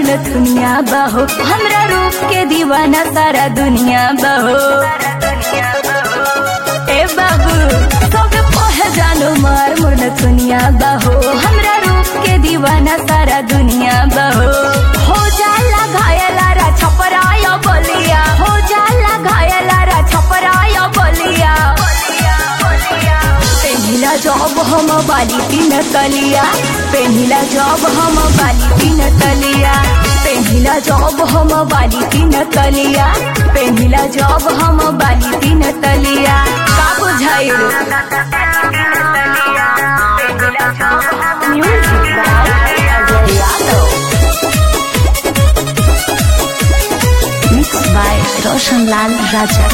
दुनिया बहो हमरा रूप के दीवाना सारा दुनिया बहो ए बाबू सब पह जानो मार मुर्न दुनिया बहो हमरा रूप के दीवाना सारा दुनिया बहो हो जाला घायला रा छपराया बलिया हो जाला घायला रा छपराया बलिया पेहिला जॉब हम बाली तीन तलिया पेहिला जॉब हम बाली तीन तलिया पेहिला जॉब हम बाली तीन तलिया पेहिला जॉब हम बाली तीन तलिया का बुझाइल music by Ajay Yadav mix by Roshan Lal राजा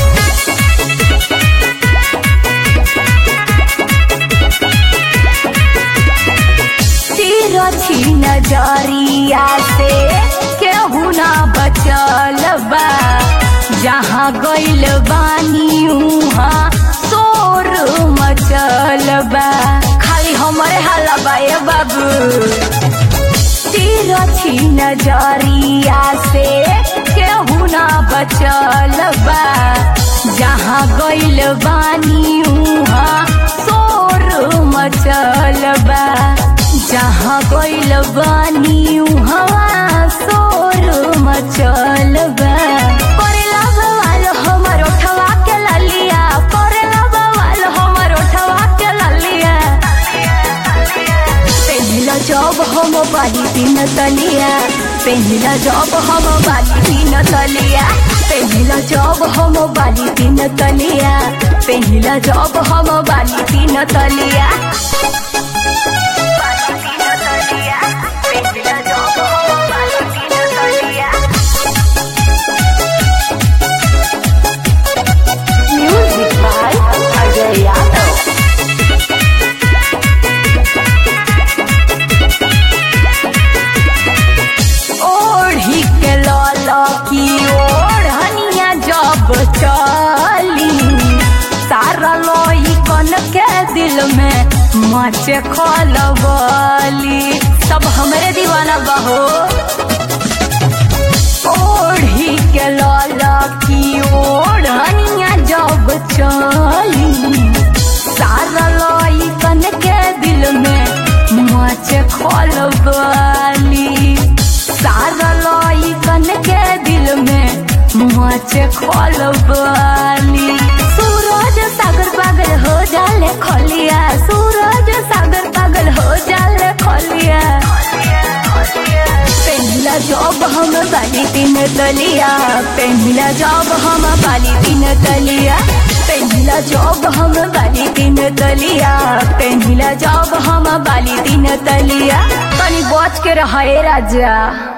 तिरछी नजरिया से केहू ना बचल बा जहाँ गइल बानी उहाँ शोर मचल बा खाली हमरे हाला बा ए बाबू तिरछी नजरिया से केहू ना बचल बा जहाँ गइल बानी उहाँ शोर मचल बा जहाँ गइल बानी उहाँ शोर मचल बा करेला बवाल हमर ओठवा के ललिया करेला बवाल हमर ओठवा के ललिया पेहिला जॉब हम बाली तीन तलिया पेहिला जॉब हम बाली तीन तलिया पेहिला जॉब हम बाली तीन तलिया पेहिला जॉब हम बाली तीन तलिया पेहिला जॉब हम बाली तीन तलिया म्यूजिक बाय अजय यादव ओढ़ी के लल की ओढ़निया जब चली सारा लोई कन के दिल में मचे खलबली सब हमरे दीवाना बहो ओढ़ी के लल की ओढ़निया जब चली सारा लोई कन के दिल में मचे खलबली सारा लोई कन के दिल में मचे खलबली सूरज सागर पागल हो जाले खलिया सूरज सागर पागल हो जाले खलिया पेहिला जॉब हम बाली तीन तलिया पेहिला जॉब हम बाली तीन तलिया पेहिला जॉब हम बाली तीन तलिया पेहिला जॉब हम बाली तीन तलिया तनी बच के रहे राजा